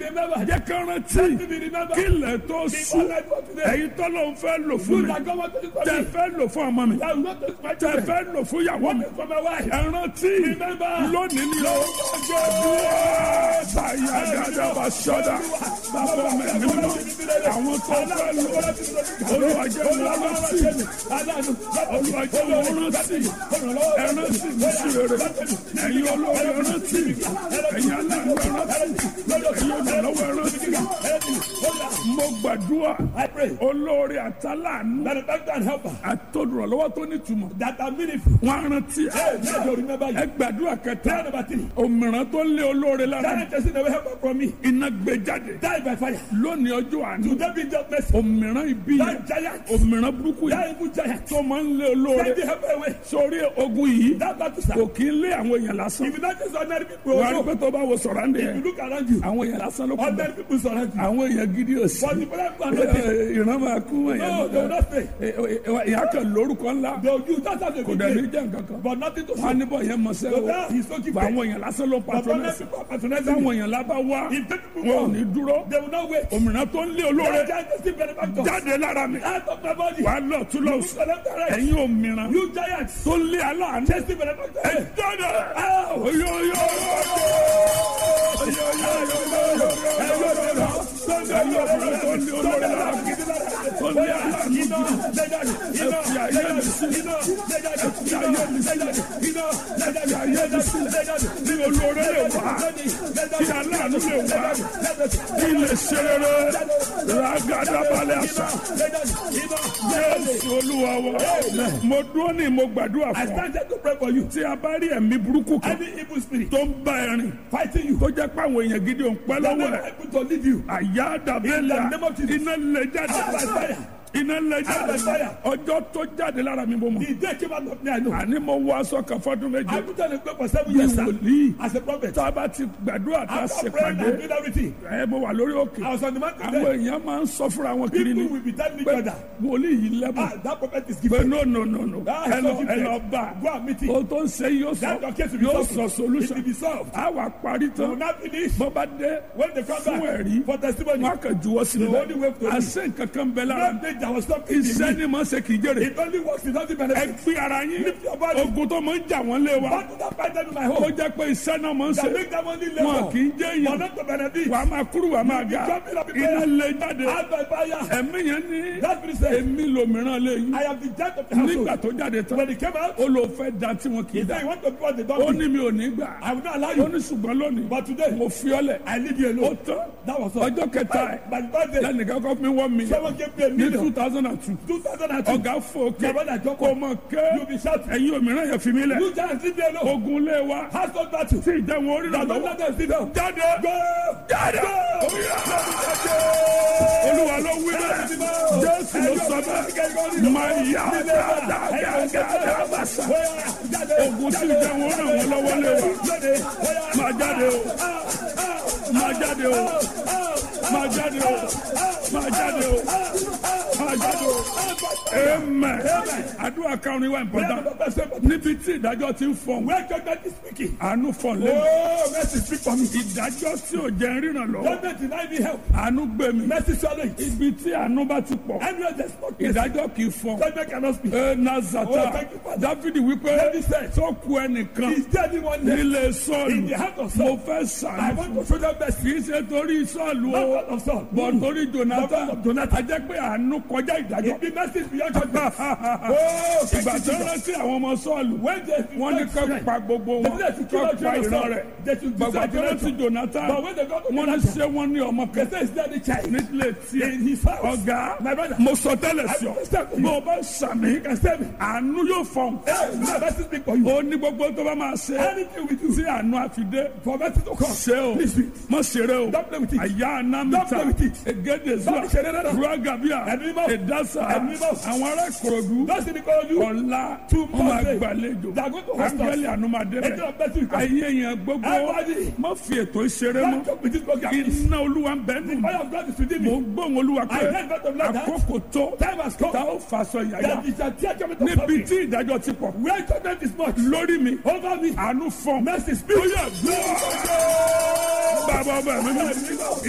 remember. jẹ́ ká rántí Let me be remembered. kí ilẹ̀ tó sùn Before I go today. ẹ̀yin tọ́lọ́ ń fẹ́ lò fún You mi that God want to do for tẹ me. fẹ́ lò fún ọmọ mi That will not take my tẹ children. fẹ́ lò fún ìyàwó mi For my wife. ẹ rántí Remember. lónìí ni o báyà dáadáa bá sọ́dà bàbá mi nínú àwọn tó fẹ́ lò olùwàjẹ́ wọn rántí olùwàjẹ́ wọn rántí ẹ rántí mi sí rere ẹ̀yin olóore ẹ rántí ẹ̀yin aláàánú ẹ rántí ẹ̀yin olùrànlọ́wọ́ ẹ rántí mo gbàdúrà I pray. olóore àtàlánú Benefactor and helper. àtòdùrànlọ́wọ́ tó nítumọ̀ That are meaningful. wọn á rántí ẹ Hey, may you remember ẹ you. gbàdúrà Prayer kẹta number three. òmìrán tó lé olóore lára That person never help from me. iná gbé jáde Die by fire. lónìí ọjọ́ àná Today be just mercy. òmìrán ibi yẹn That giant. òmìrán burúkú That yẹn evil giant. tó máa ń lé olóore Send the helper away. sórí ogun yìí That battle kò sir. kì í lé àwọn èèyàn lásán If you not just ordinary people wàá rí also. pé tó bá wo sọ̀rọ̀ àǹdí If yẹn you look around you. àwọn èèyàn lásán ló kù bẹ́ẹ̀ Ordinary people surround you. àwọn èèyàn gidi ò sí But the prayer people are not there. ìran máa kú No, they will èèyàn not stay. ìyá kan lórúkọ ńlá They will use that as a kò big dẹ̀ ní deal. jẹ́ nǹkan kan But nothing to wọn á say. níbọ̀ yẹn mọ̀ So sẹ́wọ́ now he's so bá gifted. àwọn èèyàn lásán ló But ordinary patronẹ́sì people are patronizing táwọn him. èèyàn lábá wá If the people wọn ò come, ní dúró they will not wait. òmìnira tó ń lé olóore That giant is still benefactor. jáde lára mi Out of my body. wà á lọ tún lọ You select the rest. ẹ̀yin òmìnira You giants. tó ń lé aláàánú Just still benefactor. ẹ jáde Ow! oyoyo ẹ̀yin òmìnira tó ń lé olóore lára mi tó ń lé aláàánú ẹ fi ayé mi sí ẹ fi ayé mi sí ẹ fi ayé mi sí kí olóore lè wá kí aláàánú lè wá kí lè ṣe rere ràgàdàbalẹ̀ àṣà jésù olúwa wa mo dúró ní mo gbàdúrà I fún ọ stand here to pray for you. tí a bá rí ẹ̀mí burúkú kan Any evil spirit tó ń bá ẹ rìn fighting you. tó jẹ́ pé àwọn èèyàn gidi ò ń pẹ́ That lọ́wọ́ never ẹ̀ able to leave you. àyà dàbẹ́lẹ̀ In the name of Jesus. iná lè jáde Out by fire. iná lè Out by jáde fire. ọjọ́ tó jáde lára mi mo mọ̀ The day came out of me, I know. àní mo wọ aṣọ kan fọ́dún méje I put on a cloak for seven bí years sir, wòlíì as a prophet. tá a bá ti gbàdúrà tá a After ṣe praying pàdé and doing everything, ẹ mo wà lórí òkè I was on the mountain àwọn there. èèyàn máa ń sọ fúnra wọn kiri ni People will be telling each pé other, wòlíì yìí lẹ́bùn ah, that prophet is pé gifted. no no no no Ah, ẹ lọ so ẹ lọ gifted. bá Go and meet him. o tó ń ṣe yóò sọ That your case will be yóò solved. sọ It solution will be solved. a wà parí You will tán not finish. bọ́ bá dé When they come fún back ẹ̀rí for testimony, wọn kàn juwọ́ sí The only way to i live. àṣẹ nǹkan kan bẹ lára that day there was something in iṣẹ́ me. ni mo ṣe kì í jèrè It only works, it doesn't ẹ benefit. fi ara yín Lift your body. ogun tó máa ń jà wọ́n lé wa What did I find them in my ó home? jẹ́ pé iṣẹ́ náà máa ń That ṣe make them only wọn labor. kì í jẹ́ For èèyàn not to benefit. wàá máa kúrú wàá máa ga iná lè jáde Out by fire. ẹ̀mí yẹn ní That spirit said, èmi lòmíràn lè yín I am the judge of the nígbà household. tó jáde tán When he came out, ó lò fẹ́ da tí wọn kì í he da said, you want to be what they ó don't ní do. mi ò ní gbà I will not allow ó you. ní ṣùgbọ́n lónìí But today, mo fi ọ́ lẹ̀ I leave you ó alone. tán That was all. ọjọ́ kẹta ẹ̀ By the third day, lẹ́nìkan kọ́ mi wọ́n mi someone gave me a ní two million. thousand and two 2002. ọ̀gá fò òkè My brother Joko, kò mọ̀ ké you'll be shouting. ẹ̀yin òmíràn yẹn fi mí lẹ̀ You giants leave me alone. ogun lé wa Household battle. tí ìjẹun orí rà That don't lọ́wọ́ let them sit down. jáde Go! jáde olúwa ló wí bẹ́ẹ̀ jésù ló sọ bẹ́ẹ̀ máa yá dáadáa bàṣà ogun tí ìjẹun orí ràn wọ́n lọ́wọ́ lé wa máa jáde o máa jáde o máa jáde o máa jáde o máa jáde o amen àdúrà karùn-ún wa important níbi tí ìdájọ́ ti ń fọ̀n Where judgment is speaking. àánú fọ̀n lẹ́nu Oh, mercy speak for me. ìdájọ́ tí ò jẹ́ ríran lọ́wọ́ Judgment deny me help. àánú gbé mi Mercy swallow it. ibi tí àánú bá ti pọ̀ Anywhere there's no mercy, ìdájọ́ kì í fọ̀n judgment cannot speak. ẹ nazata Oh, thank you, Father. dávidi wípé David said, tó ku ẹnìkan Is there anyone there nílé in sọ́ọ̀lù the heart of mo Saul? fẹ́ I sàánú want to show them mercy. kì í ṣe torí sọ́ọ̀lù Not o God of Saul. bọ̀ torí jonathan Not of Jonathan. a jẹ́ pé àánú kọjá ìdájọ́ It be mercy beyond judgment. Oh, thank ìgbà you, tó Jesus. rántí àwọn ọmọ sọ́ọ̀lù When they wọ́n ní kọ́ pa gbogbo wọn They should kill kọ́ out pa ìran Jonathan. rẹ̀ They should bàbá destroy tó rántí Jonathan. jonathan But when they got to wọ́n ní Jonathan, ṣé wọ́n ní ọmọ they kan say, Is there the child? nílé tiẹ̀ In his house. ọ̀gá My brother. mo sọ tẹ́lẹ̀ sí ọ I understand. bó o bá sàmì You can save me. àánú yóò fọ̀n Hey, now mercy speak for you. ó ní gbogbo tó bá máa ṣe Anything we do tí àánú àfidé for mercy to come. ṣe o Please do it. mọ ṣeré o Don't play with it. àyà Don't anamita play with it. egede zuwa Don't ṣeré rárá. ruagabia Ẹ̀mí mọ́. edasa Ẹ̀mí mọ́. àwọn ará ìkòròdú Those in the corner, you ọ̀la Tomorrow. wọ́n máa gbàlejò They are going to host us. ángẹ́lì ànúmọ̀dé Angel bẹ̀ of mercy will come. ayé yẹn gbogbo Everybody. má fi ètò ìṣeré Don't mọ́ joke with this program. iná olúwa ń bẹ́ẹ̀ nù mí Fire of God is within mo me. ń gbóhùn olúwa pé I heard God of like that. àkókò tó Time has come. tá ó fàṣọ yàyà That is a tear coming to níbi something. tí ìdájọ́ ti pọ̀ Where judgment is much. lórí mi Over me. àánú fọ́n Mercy speak. ó yẹ gbọ́ bàbá ọba mi mú